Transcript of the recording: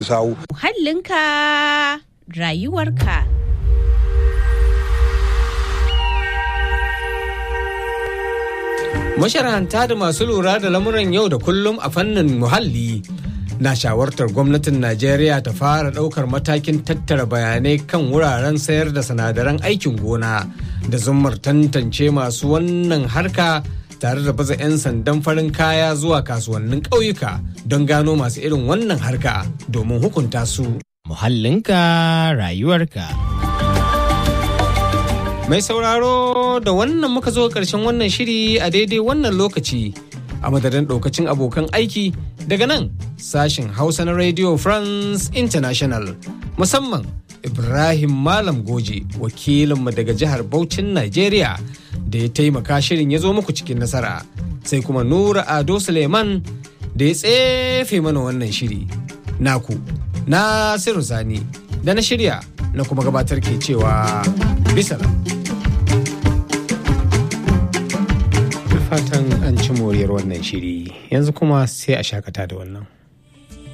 sawu. Muhallinka rayuwarka. Masharanta da masu lura da lamuran yau da kullum a fannin muhalli na shawartar gwamnatin Najeriya ta fara ɗaukar matakin tattara bayanai kan wuraren sayar da sinadaran aikin gona da zummar tantance masu wannan harka tare da baza 'yan sandan farin kaya zuwa kasuwannin ƙauyuka don gano masu irin wannan harka domin hukunta su. Muhallinka rayuwarka. Mai sauraro da wannan muka zo ƙarshen wannan shiri a daidai wannan lokaci a madadin ɗaukacin abokan aiki daga nan sashen Hausa na Radio France International musamman Ibrahim Malam Goje wakilinmu daga jihar Bauchin Najeriya da ya taimaka shirin ya zo muku cikin nasara sai kuma Nura Ado Suleiman da ya tsefe mana wannan shiri. Naku, Nasiru Sani da na shirya na kuma gabatar ke cewa bisalam. fatan an ci moriyar wannan shiri yanzu kuma sai a shakata da wannan.